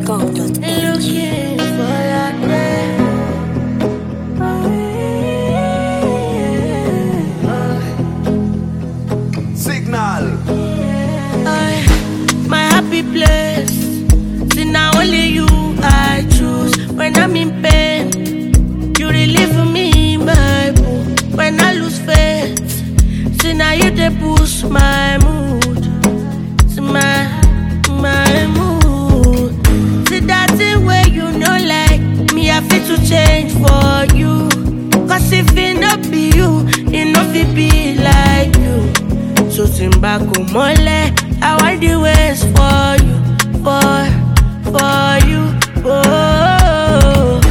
Looking for that day. Signal. I, my happy place. See now only you I choose. When I'm in pain, you relieve me, my boo. When I lose faith, see now you they boost my mood. See my my mood. See that thing where you know like me, I fit to change for you. Cause if it not be you, it not fit be like you. So Simba go mole, I want the ways for you, for, for you, oh.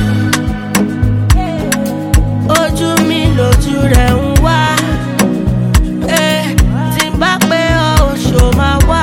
Ojú mi lójú rẹ̀ ń wá, eh, tí n bá pé ọ ò ṣò máa wá.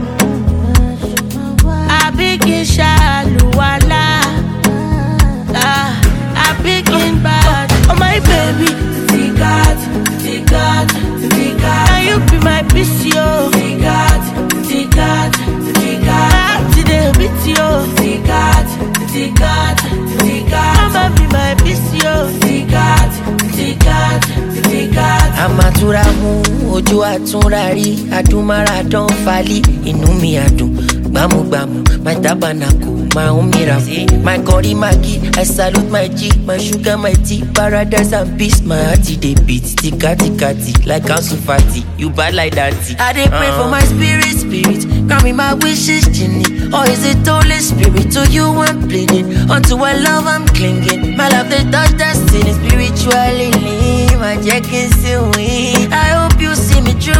Àbí kí n ṣàlùwàlá, ah, àbí kí n bá oh my baby, títí gat, títí gat, títí gat. Can you be my peace, yo? Títí gat, títí gat, títí gat. Láti dé beat, yo. Títí gat, títí gat, títí gat. Come and be my peace, yo. Títí gat, títí gat, títí gat. àmàtúrà mú ojú àtúnra rí adúmáradán falí inú mi àdùn gbámúgbámú my tabernacle my own miracle my curry maggi i salute my g my sugar my tea paradise and peace my heart e dey beat tikatikati like council party you bad like that. i dey pray for my spirit spirit grant me my wishes genie or is it holy spirit to you i'm pleading unto my love i'm clinging my love dey touch destiny spiritually lean my jẹ́ kí n sí win i hope you see me through